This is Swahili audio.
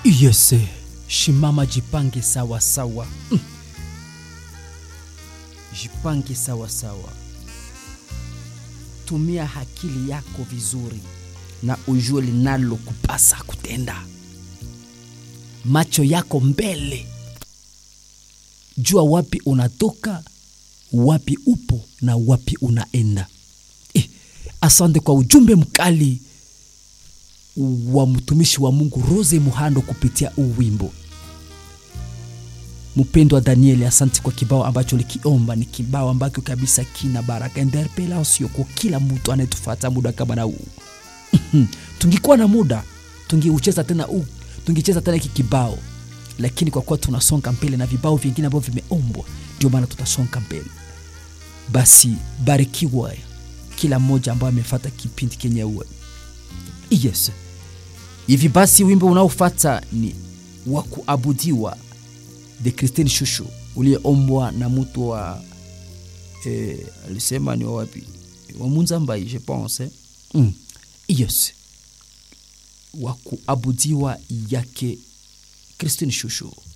Yes, shimama, jipange sawa sawa. Mm. Jipange sawa sawa, tumia akili yako vizuri na ujue linalo kupasa kutenda. Macho yako mbele, jua wapi unatoka, wapi upo na wapi unaenda. Eh, asante kwa ujumbe mkali wa mtumishi wa Mungu Rose Muhando kupitia uwimbo. Mpendwa Danieli, asante kwa kibao ambacho likiomba. Ni kibao ambacho kabisa kina baraka interpellation kwa kila mtu anayetufuata muda kama na huu. tungikuwa na muda tungeucheza tena huu, tungecheza tena hiki kibao, lakini kwa kuwa tunasonga mbele na vibao vingine ambavyo vimeombwa, ndio maana tutasonga mbele. Basi barikiwa kila mmoja ambaye amefuata kipindi kenye uwe Yes. Hivi basi wimbo unaofuata ni wa kuabudiwa the Christine Shushu ulieombwa na mtu wa eh, alisema ni wa wapi? Wa Munzambai je pense. Mm. Yes. Wa kuabudiwa yake Christine Shushu.